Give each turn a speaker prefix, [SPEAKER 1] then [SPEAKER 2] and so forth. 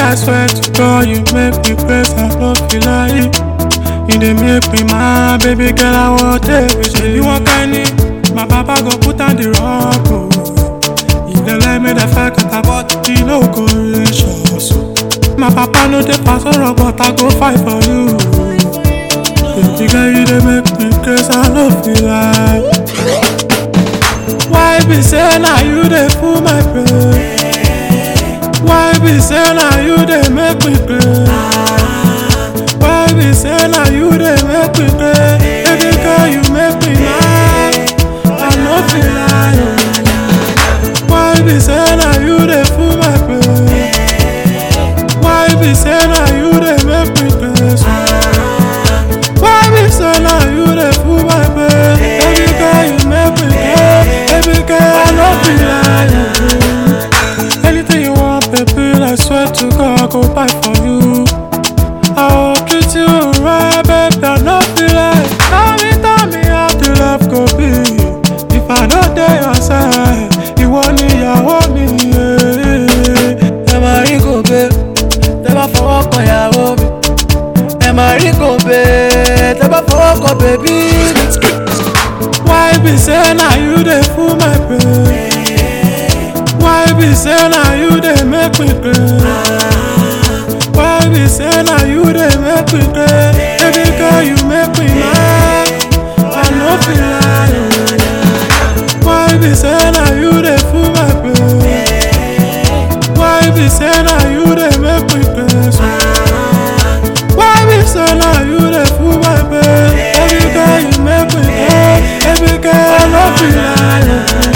[SPEAKER 1] I swear to God, you make me crazy, I no feel like You dey make me mad, baby girl, I want everything You want candy, my papa go put on the rock, oh If they like me, they fuck it about the no go reach us My papa no dey pass on rock, but I go fight for you Baby girl, you dey make me crazy, I no feel like Why be say na you dey full my brain? Why be say na you dey make me crazy? Why be say na you dey make me crazy? Baby girl, you make me mad. I no feel like. Why be say na you dey full my brain? Why be say na you dey make me crazy? Why be say na you dey full my brain? Baby girl, you make me crazy. Baby girl, I no feel like. Anything you want, baby, I swear to God, I go buy for you. I will treat you right, baby, I no feel like. Tell me, tell me how the love go be. If I don't dare your side, ìwọ ni ìyàwó mi. yeah.
[SPEAKER 2] ẹ máa rí gòbè tẹ bá fọwọ́ kan ìyàwó mi ẹ máa rí gòbè tẹ bá fọwọ́ kan bèbí mi.
[SPEAKER 1] Why be say na you dey full my brain? Why be say na you dey make me crazy? Why be say na you dey make me crazy? Baby girl, you make me mad. I no feel like. Why be say na you dey full my brain? Why be say na you dey make me crazy? Why be say na you dey full my brain? Baby girl, you make me crazy. Baby girl, I no feel like.